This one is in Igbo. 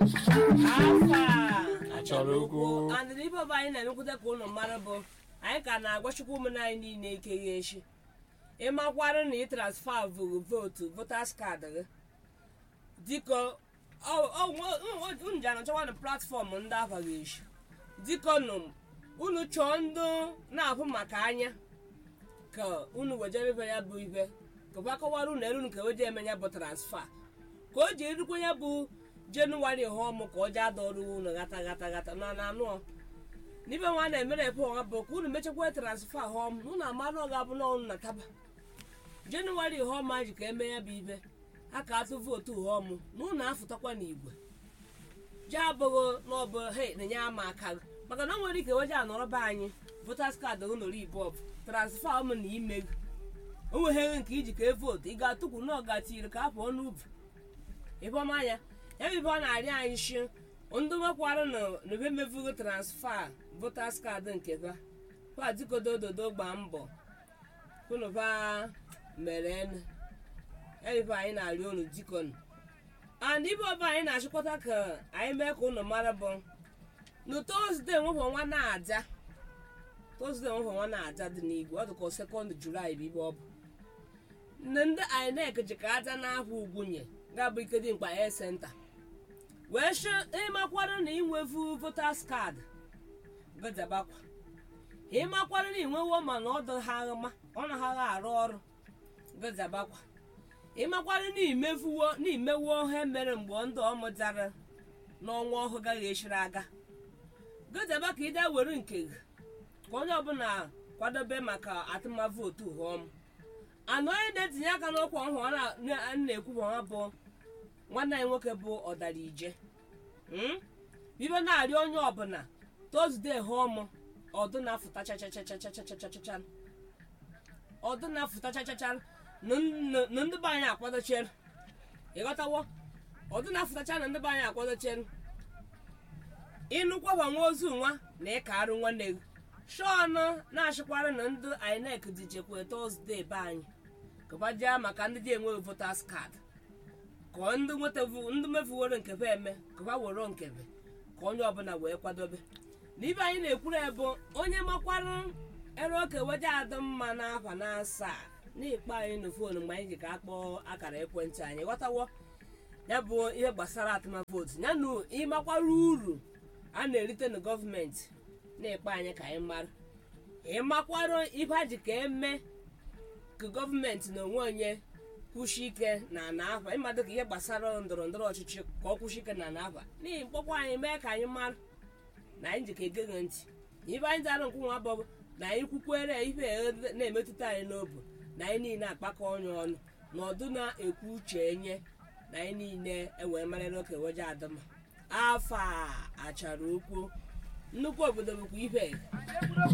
afa Achọrọ okwu. andịna ibe ọbụ anyị na-emekwute ka ụnụ mara bụ anyị ka na-agwachukwu ụmụnne anyị niile ike ya echi ịmakwarụ na ị transfa vụrụ vootu votas kaadị gị dịka unu ji anọchakwa na platfọm ndị afa gị echi dịka nụ unu chọọ ndị na-ahụ maka anya ka unu wejerebe ya bụ ibe ka kwa kọwara unu elu nke oji eme ya bụ transfa ka o ji erukwa ya bụ jenụwarị họm ka ọ ji ada ọrụ unu gata gata gata na na anụ n'ibe nwa na-emere epe ọha bụ ka unu mechakwa transfa họm unu amara ọ ga-abụ na ọnụ na taba jenụwarị họm a ji ka eme ya bụ ibe a ka atụ vootu họm na unu afụtakwa n'igwe ji abụghị na ọ bụ he na-enye ama aka gị maka na o nwere ike weje anọrọ be anyị votas kaadị gị nọrọ ibọb transfa m na ime gị o nweghị nke iji ka e vootu ị ga-atụkwu na ọ ga-atiri ka apụọ n'ubi ịbọmanya ya bụ ibe ọ na-arị anyị shi ndị nwekwara na ebe mevugo transfa votas kaadị nke ba kwa dikodo ododo gbaa mbọ kwunụba mere ene ebe anyị na-arị unu dikonu and ibe ọba anyị na-achịkọta ka anyị mee ka unu mara bụ na tozde nwefọ nwa na-aja tozde nwefọ nwa na-aja dị n'igwe ọ dịka sekọnd julaị bụ ibe ọ bụ nne ndị inec ji ka aja n'ahụ ugwunye ga-abụ ike dị mkpa air center wee shi ịmakwara na inwevu votas kaadị gajabakwa ịmakwara na inwewo mana ọ dị ha agha ọ na ha arụ ọrụ gajabakwa ịmakwara na imevuwo na imewo ihe mere mgbe ndị ọ mụtara n'ọnwa ọhụụ gaghị echiri aga gajaba ka ide were nke gị ka onye ọbụla kwadobe maka atụmavootu hụọm anọ onye na-etinye aka n'ọkwa ọhụụ a na-ekwu ha bụ nwanne anyị nwoke bụ ọdara ije ibe na-arịọ onye ọbụla tozde hụọm ọdụ na-afụta chachachachachachachachacha ọdụ na-afụta chachacha na ndị be anyị akwadochere ịghọtawo ọdụ na-afụtacha na ndị be anyị akwadochere ịnụkwaba nwa ozu nwa na ịka arụ nwanne gị shọn na-achịkwara na ndị inec dijekwa tọzdee be anyị kụbajia maka ndị dị enweghị votas kaadị ka ndị ndị mefuworo nkebe eme kụba wero nkebe ka onye ọbụla wee kwadobe na ibe anyị na-ekwuru bụ onye makwarụ ere oke weje adị mma n'afa na asaa n'ikpe anyị na foonu mgbe anyị ji ka akpọọ akara ekwentị anyị ghọtawo ya bụ ihe gbasara atụmavootu ya na ịmakwara uru a na-erite na gọọmenti na-ekpe anyị ka anyị mara ịmakwara ibe a ji ka eme ka gọọmenti na onwe onye kwụshi ike na ana afa ịmadụ ka ihe gbasara ndọrọ ndọrọ ọchịchị ka ọ kwụshi ike na ana afa n'ihi mkpọkwa anyị mee ka anyị mara na anyị ji ka ege gị ntị ibe anyị dara nkwụnwa bọbụ na anyị kwukwere ife na-emetụta anyị n'obu na anyị niile akpakọ ọnụ ọnụ na ọdụ na-ekwu uche enye na anyị niile ewee marịrị oke weje adịma afọ a achara okwu nnukwu obodo bụkwa ibe